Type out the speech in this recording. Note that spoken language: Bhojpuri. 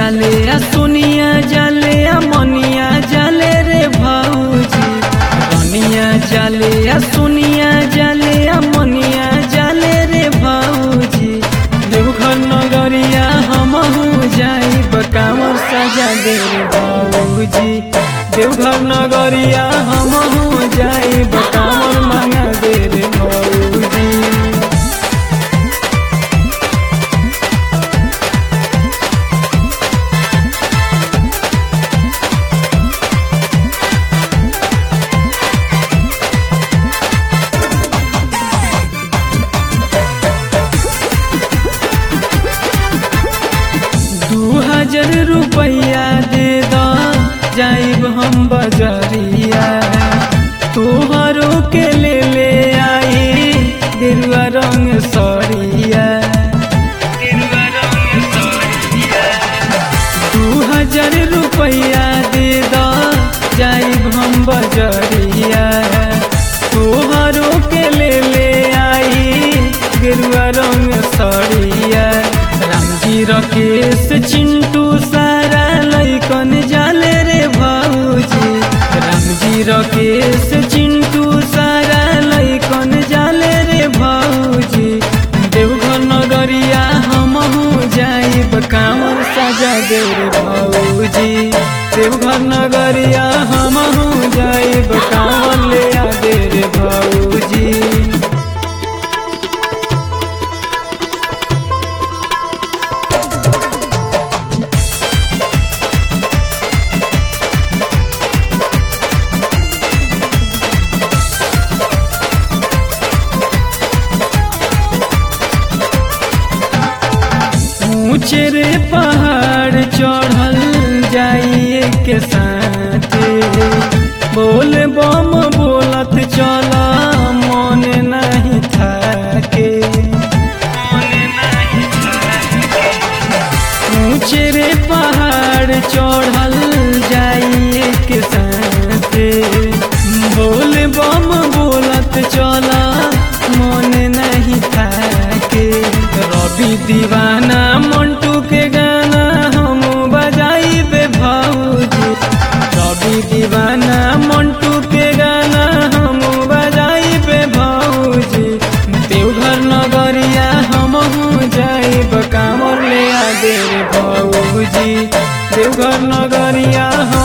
जाले आ सोनिया जाले आ मनिया जाले रे भाऊजी रनिया जाले आ सोनिया जाले आ मनिया जाले रे भाऊजी देवघर नगरिया हमहू जाई बकावर सजा दे रे भाऊजी देवघर नगरिया हमहू जाई बकावर मांगा दे रे भाऊजी दू हजार रुपया दे द जाइब हम बजरिया तोहरो के ले ले आई गेरुआ रंग सरिया दू हजार रुपया दे द जाइब हम बजरिया तोहरो के ले ले आई गेरुआ रंग सरिया रामजी रकेश चिंटू सारा लैकन जाले रे भाऊजी रामजी रकेश चिंटू सारा लैकन जाले रे भाऊजी देवघर नगरिया हमहू जाइब कांवर सजा दे रे भाऊजी देवघर नगरिया हमहू जाइब कांवर ले आ दे रे भाऊजी ऊंचे रे पहाड़ चढ़ल जाइए के साथे बोल बम बोलत चल मन नहीं थाके ऊंचे रे पहाड़ चढ़ल जाइए के साथे बोल बम बोलत चल मन नहीं थाके रवि दीवाना मंटू के गाना हम बजाई बे भाऊजी रवि दीवाना मंटू के गाना हम बजाई बे भाऊजी देवघर नगरिया हमहू जाइब कामर ले आ दे रे भाऊजी देवघर नगरिया हम